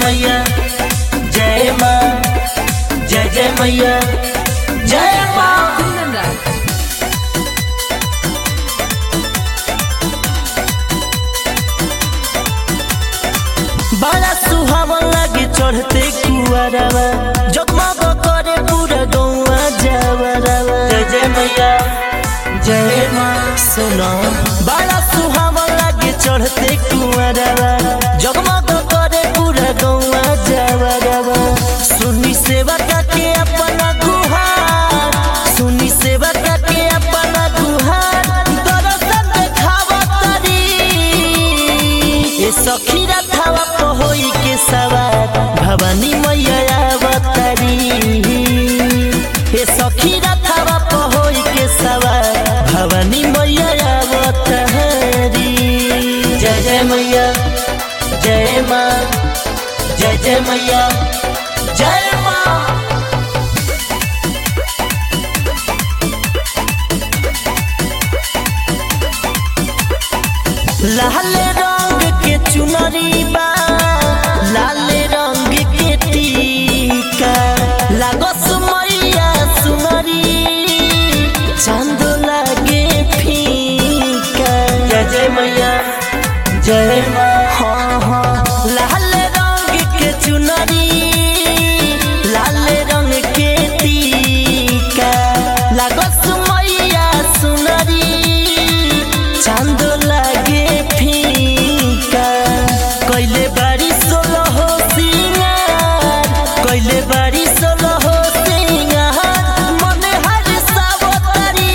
मैया जय माँ जय जय मैया जय माँ Kundan Raj. बड़ा सुहावन लागे चढ़ते कुआरवा जगमग करे पूरा गौवा जावरवा जय जय मैया जय माँ सुनो बड़ा सुहावन लागे चढ़ते कुआरवा जगमग करे पूरा गौवा जावरवा सुनी सेवा के अपना गुहार सुनी सेवा के अपना गुहार दर्शन देखावतरी ए सखी रथवा पहोई के सवार भवानी मैया अवतारी ए सखी रथवा पहोई के सवार भवानी मैया अवतारी जय जय मैया जय माँ जय जय मैया जय माँ लाल रंग के चुनरी बा लाल रंग के टीका लागस मैया सुनरी चांद लागे फीका जय जय मैया जय माँ हाँ हाँ लाल रंग के चुनरी लाल रंग के टीका लागस मैया सुनरी चांद लागे फीका कैले बारी सोलो हो सिंगार कैले बारी सोलो हो सिंगार मने हर सावतारी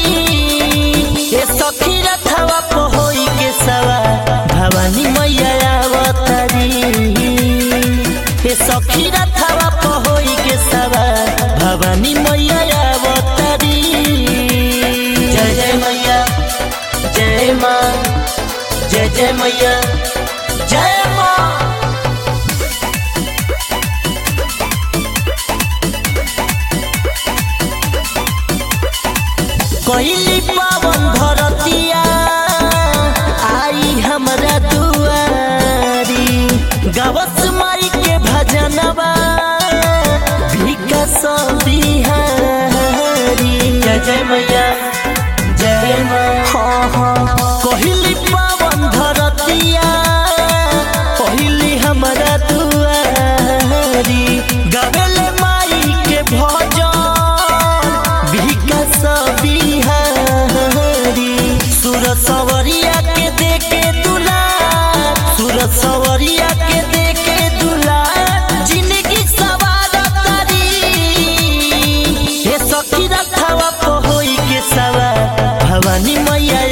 ए सखी रथवा पहोई के सवा भवानी मैया अवतारी ए सखी रथवा पहोई के सवा भवानी मैया अवतारी जय जय मैया जय माँ जय जय मैया जय माँ कोइली पावन धरतिया आई हमरा दुआरी गवस माई के भजनवा विकास बिहारी जय जय मैया जय माँ हाँ हाँ कोहिली पावन धरतिया पहिली हमरा दुआरी गवेले माई के भजन विकास बिहारी सूरज सवरिया के देखे दुलार सूरज सवरिया के देखे दुलार जिंदगी सवार करी हे सखी रथवा पहोई के सवार भवानी मैया